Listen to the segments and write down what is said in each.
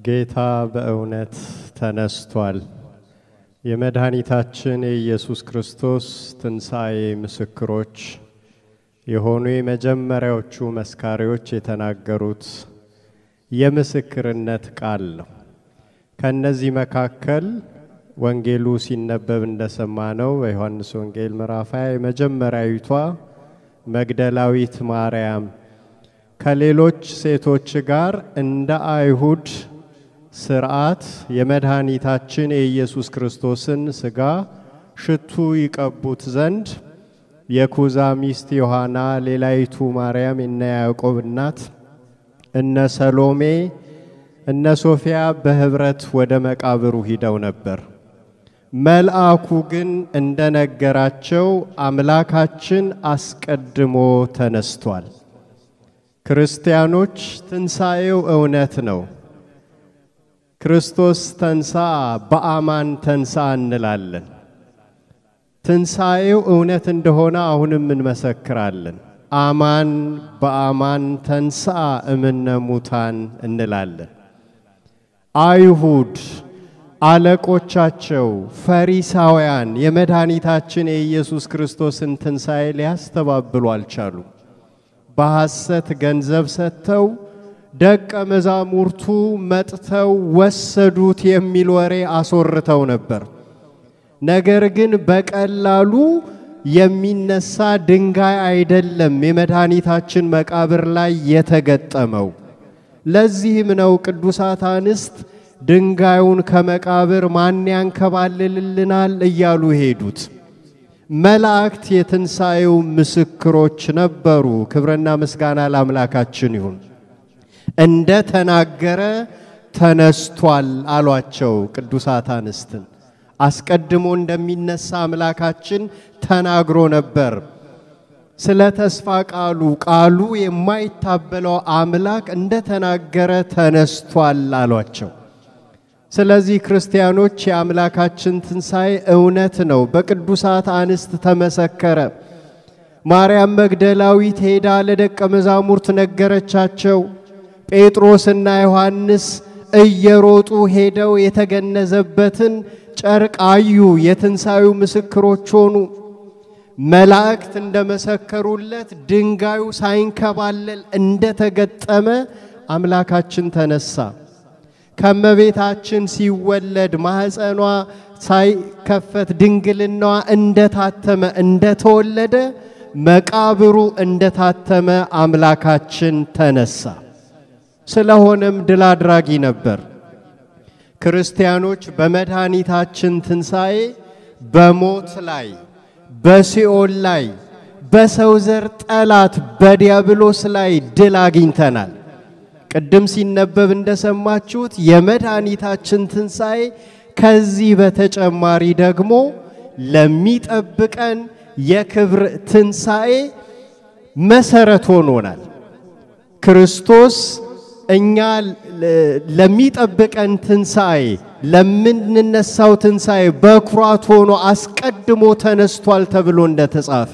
ጌታ በእውነት ተነስቷል። የመድኃኒታችን የኢየሱስ ክርስቶስ ትንሣኤ ምስክሮች የሆኑ የመጀመሪያዎቹ መስካሪዎች የተናገሩት የምስክርነት ቃል ነው። ከእነዚህ መካከል ወንጌሉ ሲነበብ እንደሰማነው በዮሐንስ ወንጌል ምዕራፍ ሃያ የመጀመሪያዊቷ መግደላዊት ማርያም ከሌሎች ሴቶች ጋር እንደ አይሁድ ስርዓት የመድኃኒታችን የኢየሱስ ክርስቶስን ሥጋ ሽቱ ይቀቡት ዘንድ የኩዛ ሚስት ዮሐና፣ ሌላይቱ ማርያም፣ እነ ያዕቆብ እናት፣ እነ ሰሎሜ፣ እነ ሶፊያ በህብረት ወደ መቃብሩ ሂደው ነበር። መልአኩ ግን እንደነገራቸው አምላካችን አስቀድሞ ተነስቷል። ክርስቲያኖች ትንሣኤው እውነት ነው። ክርስቶስ ተንሳ በአማን ተንሳ እንላለን። ትንሣኤው እውነት እንደሆነ አሁንም እንመሰክራለን። አማን በአማን ተንሳ እምነ ሙታን እንላለን። አይሁድ አለቆቻቸው ፈሪሳውያን የመድኃኒታችን የኢየሱስ ክርስቶስን ትንሣኤ ሊያስተባብሉ አልቻሉ። በሐሰት ገንዘብ ሰጥተው ደቀ መዛሙርቱ መጥተው ወሰዱት የሚል ወሬ አስወርተው ነበር። ነገር ግን በቀላሉ የሚነሳ ድንጋይ አይደለም የመድኃኒታችን መቃብር ላይ የተገጠመው። ለዚህም ነው ቅዱሳት አንስት ድንጋዩን ከመቃብር ማን ያንከባልልልናል እያሉ ሄዱት። መላእክት የትንሣኤው ምስክሮች ነበሩ። ክብርና ምስጋና ለአምላካችን ይሁን። እንደ ተናገረ ተነስቷል አሏቸው ቅዱሳት አንስትን። አስቀድሞ እንደሚነሳ አምላካችን ተናግሮ ነበር። ስለ ተስፋ ቃሉ ቃሉ የማይታበለው አምላክ እንደ ተናገረ ተነስቷል አሏቸው። ስለዚህ ክርስቲያኖች የአምላካችን ትንሣኤ እውነት ነው፣ በቅዱሳት አንስት ተመሰከረ። ማርያም መግደላዊት ሄዳ ለደቀ መዛሙርት ነገረቻቸው። ጴጥሮስና ዮሐንስ እየሮጡ ሄደው የተገነዘበትን ጨርቅ አዩ። የትንሣኤው ምስክሮች ሆኑ። መላእክት እንደመሰከሩለት ድንጋዩ ሳይንከባለል እንደተገጠመ አምላካችን ተነሳ። ከመቤታችን ሲወለድ ማኅፀኗ ሳይከፈት ድንግልናዋ እንደታተመ እንደተወለደ መቃብሩ እንደታተመ አምላካችን ተነሳ። ስለሆነም ድል አድራጊ ነበር። ክርስቲያኖች በመድኃኒታችን ትንሣኤ በሞት ላይ በሲኦል ላይ በሰው ዘር ጠላት በዲያብሎስ ላይ ድል አግኝተናል። ቅድም ሲነበብ እንደሰማችሁት የመድኃኒታችን ትንሣኤ ከዚህ በተጨማሪ ደግሞ ለሚጠብቀን የክብር ትንሣኤ መሰረት ሆኖናል። ክርስቶስ እኛ ለሚጠብቀን ትንሣኤ ለምንነሳው ትንሣኤ በኩራት ሆኖ አስቀድሞ ተነስቷል ተብሎ እንደተጻፈ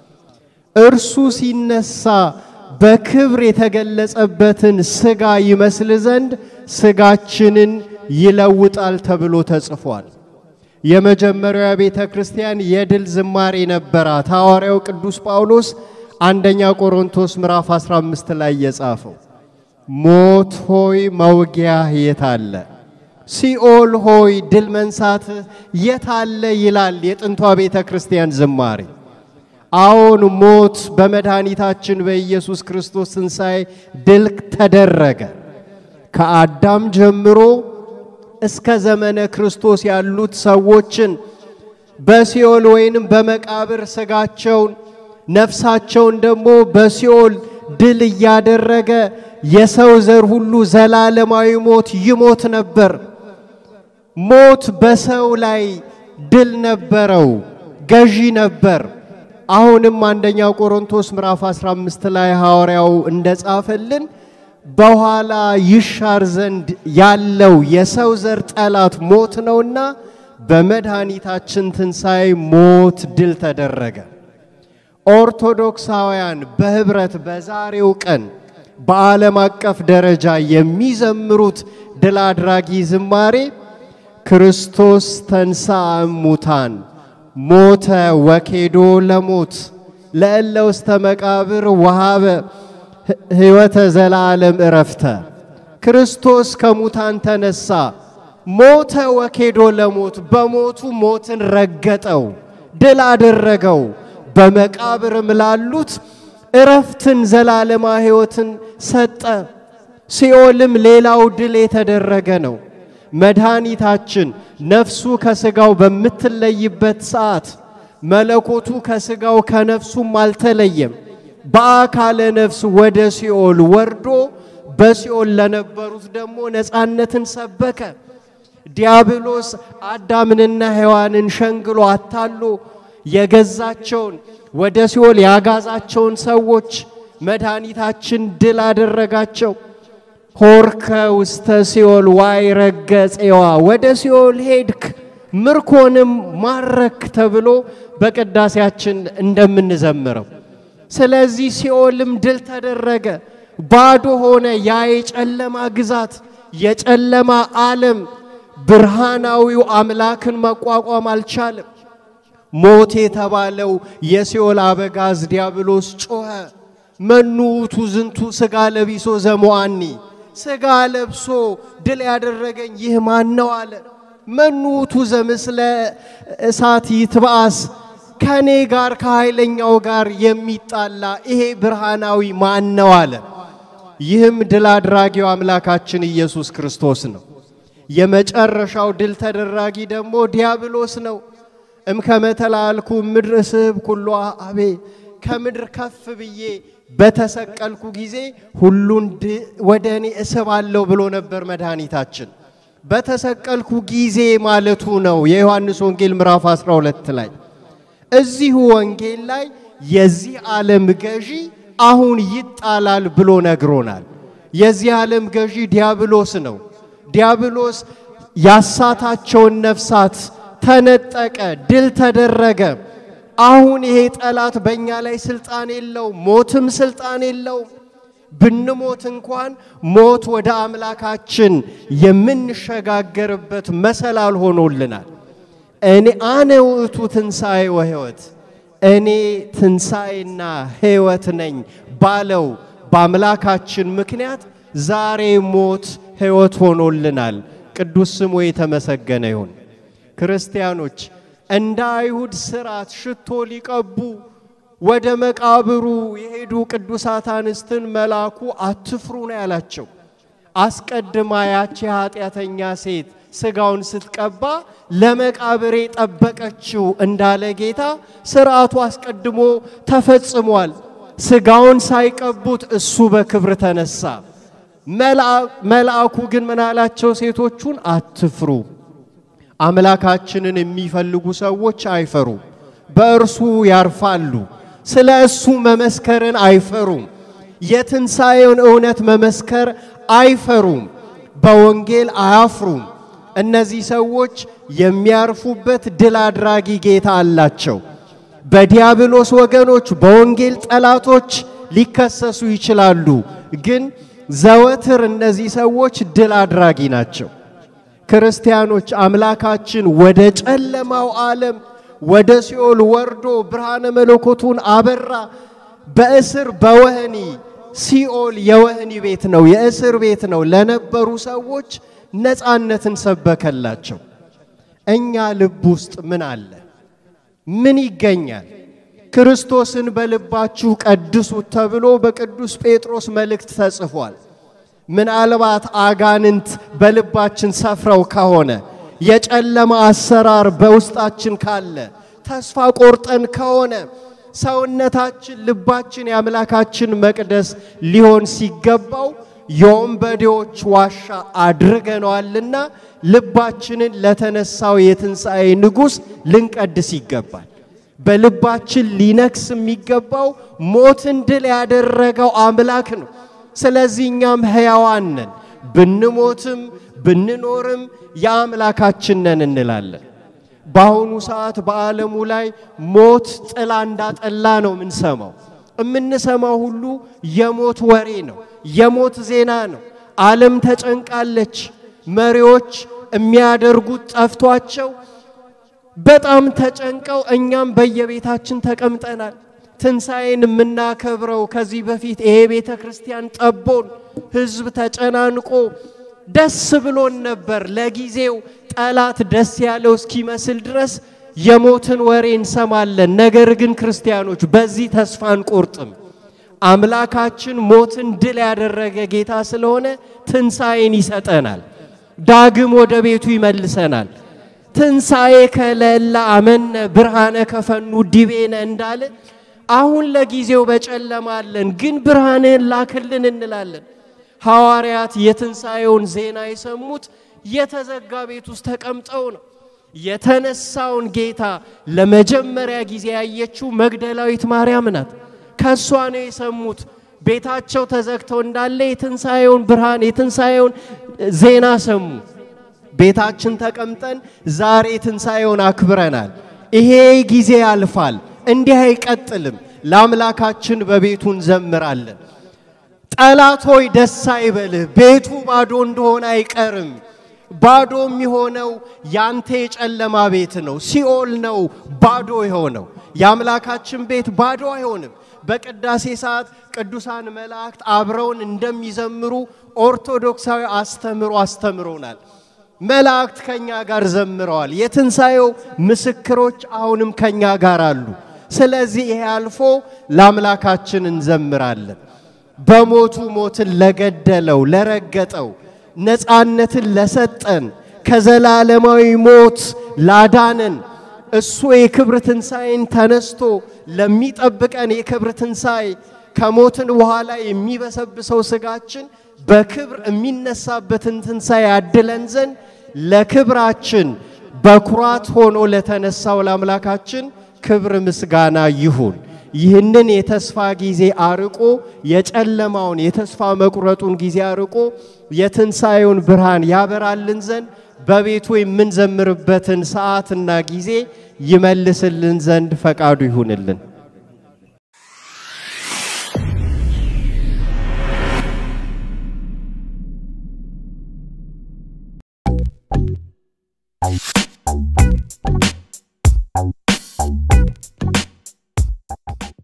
እርሱ ሲነሳ በክብር የተገለጸበትን ሥጋ ይመስል ዘንድ ሥጋችንን ይለውጣል ተብሎ ተጽፏል። የመጀመሪያው ቤተ ክርስቲያን የድል ዝማሬ ነበራት። ሐዋርያው ቅዱስ ጳውሎስ አንደኛ ቆሮንቶስ ምዕራፍ 15 ላይ የጻፈው ሞት ሆይ መውጊያህ የታለ? ሲኦል ሆይ ድል መንሳትህ የታለ? ይላል የጥንቷ ቤተ ክርስቲያን ዝማሬ። አዎን ሞት በመድኃኒታችን በኢየሱስ ክርስቶስ ትንሣኤ ድል ተደረገ። ከአዳም ጀምሮ እስከ ዘመነ ክርስቶስ ያሉት ሰዎችን በሲኦል ወይንም በመቃብር ሥጋቸውን ነፍሳቸውን ደግሞ በሲኦል ድል እያደረገ የሰው ዘር ሁሉ ዘላለማዊ ሞት ይሞት ነበር። ሞት በሰው ላይ ድል ነበረው፣ ገዢ ነበር። አሁንም አንደኛ ቆሮንቶስ ምዕራፍ 15 ላይ ሐዋርያው እንደጻፈልን በኋላ ይሻር ዘንድ ያለው የሰው ዘር ጠላት ሞት ነውና በመድኃኒታችን ትንሣኤ ሞት ድል ተደረገ። ኦርቶዶክሳውያን በህብረት በዛሬው ቀን በዓለም አቀፍ ደረጃ የሚዘምሩት ድል አድራጊ ዝማሬ ክርስቶስ ተንሥአ እሙታን ሞተ ወኬዶ ለሞት ለእለ ውስተ መቃብር ወሃበ ሕይወተ ዘለዓለም እረፍተ ክርስቶስ ከሙታን ተነሳ፣ ሞተ ወኬዶ ለሞት በሞቱ ሞትን ረገጠው፣ ድል አደረገው። በመቃብርም ላሉት እረፍትን ዘላለማ ሕይወትን ሰጠ። ሲኦልም ሌላው ድል የተደረገ ነው። መድኃኒታችን ነፍሱ ከሥጋው በምትለይበት ሰዓት መለኮቱ ከሥጋው ከነፍሱም አልተለየም። በአካለ ነፍስ ወደ ሲኦል ወርዶ በሲኦል ለነበሩት ደግሞ ነፃነትን ሰበከ። ዲያብሎስ አዳምንና ሔዋንን ሸንግሎ አታሎ የገዛቸውን ወደ ሲኦል ያጋዛቸውን ሰዎች መድኃኒታችን ድል አደረጋቸው። ሆርከ ውስተ ሲኦል ዋይ ረገጼዋ ወደ ሲኦል ሄድክ ምርኮንም ማረክ ተብሎ በቅዳሴያችን እንደምንዘምረው ስለዚህ ሲኦልም ድል ተደረገ፣ ባዶ ሆነ። ያ የጨለማ ግዛት የጨለማ ዓለም ብርሃናዊው አምላክን መቋቋም አልቻለም። ሞት የተባለው የሲኦል አበጋዝ ዲያብሎስ ጮኸ። መኑ ውእቱ ዝንቱ ሥጋ ለቢሶ ዘሞአኒ ሥጋ ለብሶ ድል ያደረገኝ ይህ ማን ነው አለ። መኑ ውእቱ ዘምስለ እሳት ይትብአስ ከኔ ጋር ከኃይለኛው ጋር የሚጣላ ይሄ ብርሃናዊ ማን ነው አለ። ይህም ድል አድራጊው አምላካችን ኢየሱስ ክርስቶስ ነው። የመጨረሻው ድል ተደራጊ ደግሞ ዲያብሎስ ነው። እምከመ ተላልኩ ምድር እስህብ ኩሎ አቤ ከምድር ከፍ ብዬ በተሰቀልኩ ጊዜ ሁሉን ወደ እኔ እስባለሁ ብሎ ነበር መድኃኒታችን። በተሰቀልኩ ጊዜ ማለቱ ነው የዮሐንስ ወንጌል ምዕራፍ 12 ላይ እዚሁ ወንጌል ላይ የዚህ ዓለም ገዢ አሁን ይጣላል ብሎ ነግሮናል። የዚህ ዓለም ገዢ ዲያብሎስ ነው። ዲያብሎስ ያሳታቸውን ነፍሳት ተነጠቀ፣ ድል ተደረገ። አሁን ይሄ ጠላት በእኛ ላይ ስልጣን የለው፣ ሞትም ስልጣን የለው። ብንሞት እንኳን ሞት ወደ አምላካችን የምንሸጋገርበት መሰላል ሆኖልናል። እኔ አነ ውእቱ ትንሣኤ ወሕይወት እኔ ትንሣኤና ሕይወት ነኝ ባለው በአምላካችን ምክንያት ዛሬ ሞት ሕይወት ሆኖልናል። ቅዱስ ስሙ የተመሰገነ ይሁን። ክርስቲያኖች እንደ አይሁድ ሥርዓት ሽቶ ሊቀቡ ወደ መቃብሩ የሄዱ ቅዱሳት አንስትን መልአኩ አትፍሩ ነው ያላቸው። አስቀድማ ያቺ ኃጢአተኛ ሴት ሥጋውን ስትቀባ ለመቃብሬ ጠበቀችው እንዳለ ጌታ ሥርዓቱ አስቀድሞ ተፈጽሟል። ሥጋውን ሳይቀቡት እሱ በክብር ተነሳ። መልአኩ ግን ምን አላቸው? ሴቶቹን አትፍሩ። አምላካችንን የሚፈልጉ ሰዎች አይፈሩም፣ በእርሱ ያርፋሉ። ስለ እሱ መመስከርን አይፈሩም። የትንሣኤውን እውነት መመስከር አይፈሩም። በወንጌል አያፍሩም። እነዚህ ሰዎች የሚያርፉበት ድል አድራጊ ጌታ አላቸው። በዲያብሎስ ወገኖች፣ በወንጌል ጠላቶች ሊከሰሱ ይችላሉ፣ ግን ዘወትር እነዚህ ሰዎች ድል አድራጊ ናቸው። ክርስቲያኖች አምላካችን ወደ ጨለማው ዓለም ወደ ሲኦል ወርዶ ብርሃነ መለኮቱን አበራ። በእስር በወህኒ ሲኦል የወህኒ ቤት ነው፣ የእስር ቤት ነው ለነበሩ ሰዎች ነፃነትን ሰበከላቸው። እኛ ልብ ውስጥ ምን አለ? ምን ይገኛል? ክርስቶስን በልባችሁ ቀድሱት ተብሎ በቅዱስ ጴጥሮስ መልእክት ተጽፏል። ምናልባት አጋንንት በልባችን ሰፍረው ከሆነ የጨለማ አሰራር በውስጣችን ካለ ተስፋ ቆርጠን ከሆነ ሰውነታችን፣ ልባችን የአምላካችን መቅደስ ሊሆን ሲገባው የወንበዴዎች ዋሻ አድርገነዋልና ልባችንን ለተነሳው የትንሣኤ ንጉሥ ልንቀድስ ይገባል። በልባችን ሊነግስ የሚገባው ሞትን ድል ያደረገው አምላክ ነው። ስለዚህ እኛም ሕያዋን ነን፣ ብንሞትም ብንኖርም የአምላካችን ነን እንላለን። በአሁኑ ሰዓት በዓለሙ ላይ ሞት ጥላ እንዳጠላ ነው የምንሰማው። የምንሰማው ሁሉ የሞት ወሬ ነው፣ የሞት ዜና ነው። ዓለም ተጨንቃለች። መሪዎች የሚያደርጉት ጠፍቷቸው በጣም ተጨንቀው እኛም በየቤታችን ተቀምጠናል። ትንሣኤን የምናከብረው ከዚህ በፊት ይሄ ቤተ ክርስቲያን ጠቦን ሕዝብ ተጨናንቆ ደስ ብሎን ነበር። ለጊዜው ጠላት ደስ ያለው እስኪመስል ድረስ የሞትን ወሬ እንሰማለን። ነገር ግን ክርስቲያኖች በዚህ ተስፋ አንቆርጥም። አምላካችን ሞትን ድል ያደረገ ጌታ ስለሆነ ትንሣኤን ይሰጠናል። ዳግም ወደ ቤቱ ይመልሰናል። ትንሣኤ ከለላ አመነ ብርሃነ ከፈኑ ዲቤነ እንዳለ አሁን ለጊዜው በጨለማ አለን፣ ግን ብርሃንህን ላክልን እንላለን። ሐዋርያት የትንሣኤውን ዜና የሰሙት የተዘጋ ቤት ውስጥ ተቀምጠው ነው። የተነሳውን ጌታ ለመጀመሪያ ጊዜ ያየችው መግደላዊት ማርያም ናት። ከእሷ ነው የሰሙት። ቤታቸው ተዘግተው እንዳለ የትንሣኤውን ብርሃን የትንሣኤውን ዜና ሰሙ። ቤታችን ተቀምጠን ዛሬ ትንሣኤውን አክብረናል። ይሄ ጊዜ ያልፋል፣ እንዲህ አይቀጥልም። ለአምላካችን በቤቱ እንዘምራለን። ጠላት ሆይ ደስ አይበልህ፣ ቤቱ ባዶ እንደሆነ አይቀርም። ባዶ የሚሆነው ያንተ የጨለማ ቤት ነው፣ ሲኦል ነው ባዶ የሆነው። የአምላካችን ቤት ባዶ አይሆንም። በቅዳሴ ሰዓት ቅዱሳን መላእክት አብረውን እንደሚዘምሩ ኦርቶዶክሳዊ አስተምሮ አስተምሮናል። መላእክት ከኛ ጋር ዘምረዋል። የትንሣኤው ምስክሮች አሁንም ከኛ ጋር አሉ። ስለዚህ ይሄ አልፎ ለአምላካችን እንዘምራለን። በሞቱ ሞትን ለገደለው ለረገጠው ነፃነትን ለሰጠን ከዘላለማዊ ሞት ላዳነን እሱ የክብር ትንሣኤን ተነስቶ ለሚጠብቀን የክብር ትንሣኤ ከሞትን በኋላ የሚበሰብሰው ስጋችን በክብር የሚነሳበትን ትንሣኤ ያድለን ዘንድ ለክብራችን በኩራት ሆኖ ለተነሳው ለአምላካችን ክብር ምስጋና ይሁን። ይህንን የተስፋ ጊዜ አርቆ የጨለማውን የተስፋ መቁረጡን ጊዜ አርቆ የትንሣኤውን ብርሃን ያበራልን ዘንድ በቤቱ የምንዘምርበትን ሰዓትና ጊዜ ይመልስልን ዘንድ ፈቃዱ ይሁንልን።